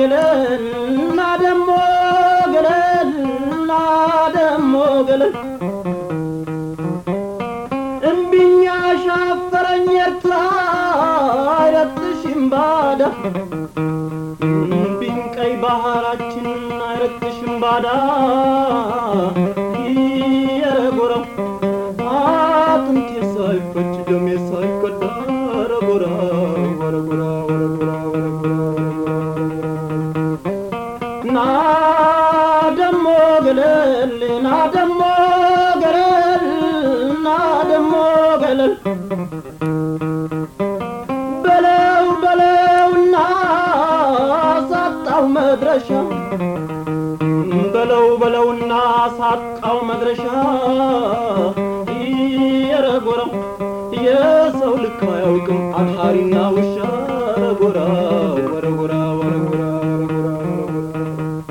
ገለልና ደሞ ገለልና ደሞ ገለል እምቢኛ ሻፈረኝ ኤርትራ አይረግጥሽም ባዳ እምቢኝ ቀይ ባህራችን አይረግጥሽም ባዳ የረጎረው አጥንቴ ሳይፈጭ ደሜ ሳይቀዳ ረጎራ ወረጎራ ወረጎራ ወረጎራ ና ደሞ ገለል ና ደሞ ገለል ና ደሞ ገለል በለው በለውና ሳጣው መድረሻ በለው በለውና ሳጣው መድረሻ የረጎረው የሰው ልክ አያውቅም አድሃሪና ውሻ ረጎራ ወረጎራ ወረጎራ ወረጎራ ወረጎራ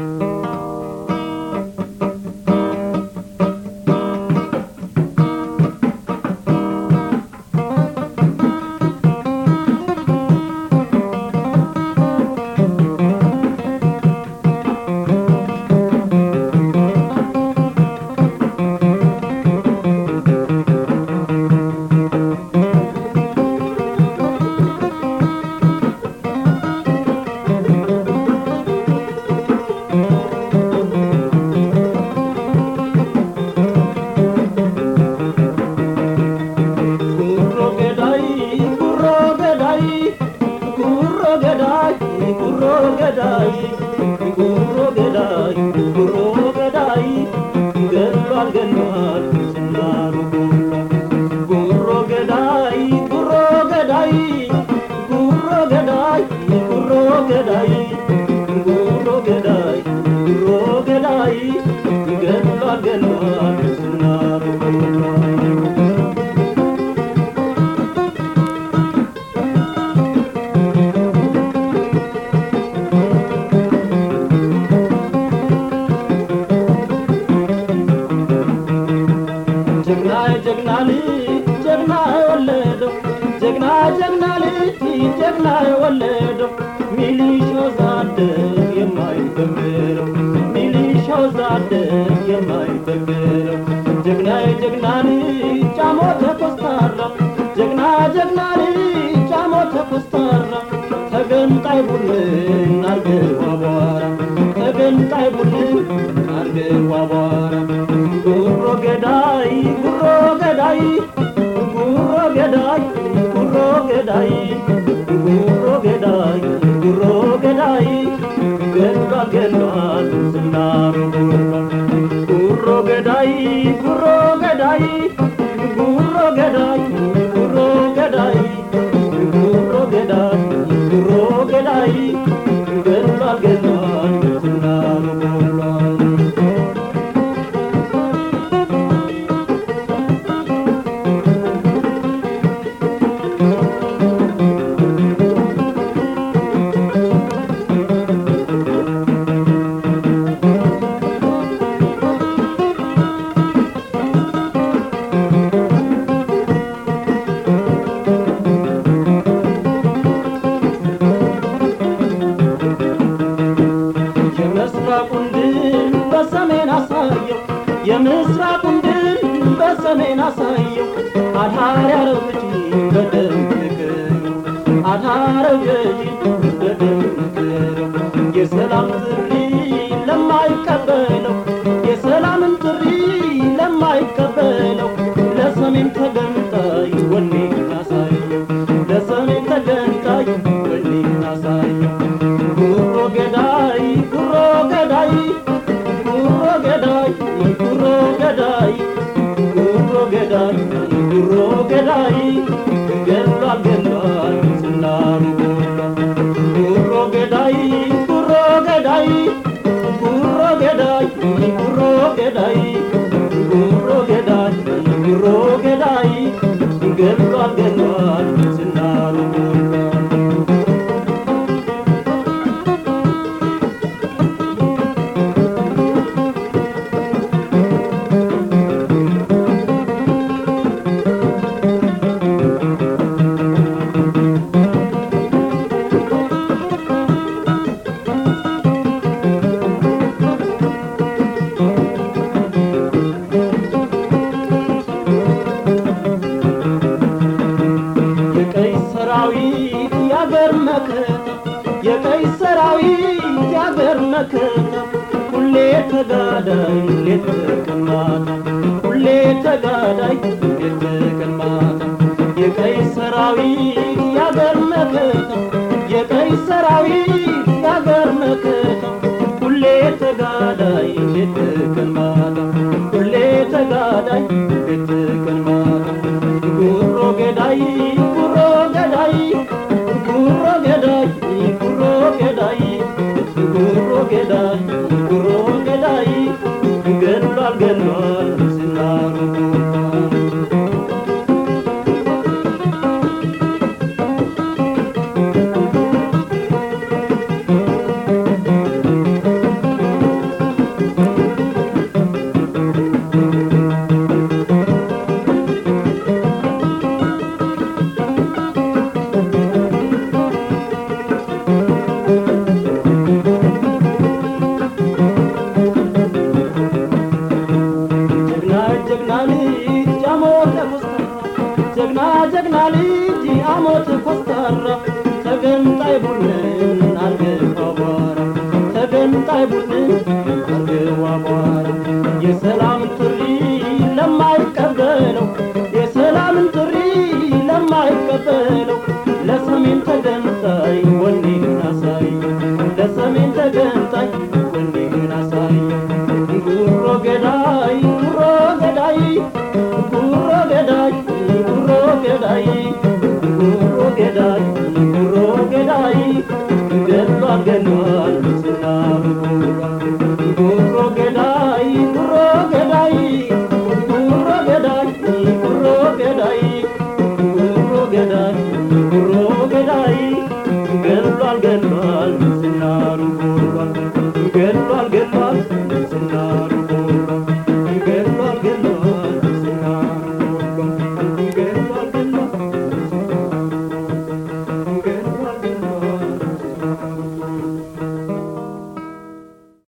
ጉሮ ገዳይ ጉሮ ገዳይ ጉሮ ገዳይ ጉሮ ገዳይ ጉሮ ገዳይ ጉሮ ገዳይ ገሏል ገሏል ዝናሩ ጉሮ ገዳይ ጉሮ ገዳይ ጉሮ ገዳይ ጉሮ ገዳይ ጉሮ ገዳይ ጉሮ ገዳይ ገሏል ገሏል ዝናሩ ጀግና ጀግና ልጅ ጀግና የወለደው ጀግና ጀግና ልጅ ጀግና የወለደው ሚሊሻው ዛደግ የማይበገረው ሚሊሻው ዛደግ የማይበገረው ጀግና ጀግና ልጅ ጫሞ ተኮስታራ ጀግና ጀግና ልጅ ጫሞ ተኮስታራ ተገንጣይ ቡድን አርገው አቧራ ተገንጣይ ቡድን አርገው አቧራ ጉሮ ገዳይ ጉሮ ገዳይ ጉሮ ገዳይ ጉሮ ገዳይ ጉሮ ገዳይ ጉሮ ገዳይ ገሏል ገሏል ዝናሩ ጉሮ ገዳይ ጉሮ ገዳይ ጉሮ ገዳይ ጉሮ ገዳይ ጉሮ ገዳይ ጉሮ ገዳይ ገሏል ገሏል ዝናሩ ገሏል የምስራቁን ድል በሰሜን አሳየው የምስራቁን ድል በሰሜን አሳየው አድሃር ያረው ገጂ በደም ንገረው አድሃረው ገጂ በደም ንገረው የሰላም ጥሪ ለማይቀበለው የሰላምን ጥሪ ለማይቀበለው ለሰሜን ተገንጣይ ወኔን አሳየው ለሰሜን ተገንጣይ ወኔን አሳየው ጉሮ ገዳይ ጉሮ ገዳይ ጉሮ ገዳይ ጉሮ ገዳይ ጉሮ ገዳይ ጉሮ ገዳይ ገሏል ገሏል ዝናሩ ጉሮ ገዳይ ጉሮ ገዳይ ጉሮ ገዳይ ጉሮ ገዳይ ጉሮ ገዳይ ጉሮ ገዳይ ገሏል ገሏል ዝናሩ መከታ ሁሌ ተጋዳይ ሌት ቀን ማታ ሁሌ ተጋዳይ ሌት ቀን ማታ የቀይ ሰራዊት ያገር መከታ የቀይ ሰራዊት ያገር መከታ ሁሌ ተጋዳይ ሌት ቀን ማታ ሁሌ ተጋዳይ ሌት ቀን ማታ ጉሮ ገዳይ ጉሮ ገዳይ ጉሮ ገዳይ ጉሮ ገዳይ ጉሮ ገዳይ ጉሮ ገዳይ ገድሏል ገድሏል ዝናሩ ጀግና ጀግና ልጅ አሞተ ኮስታራ ጀግና ጀግና ልጅ አሞተ ኮስታራ ተገንጣይ ቡድንን አርገው አቧራ ተገንጣይ ቡድንን አርገው አቧራ የሰላምን ጥሪ ለማይቀበለው የሰላምን ጥሪ ለማይቀበለው ለሰሜን ተገንጣይ ወኔን አሳየው ለሰሜን ተገንጣይ ወኔን አሳየው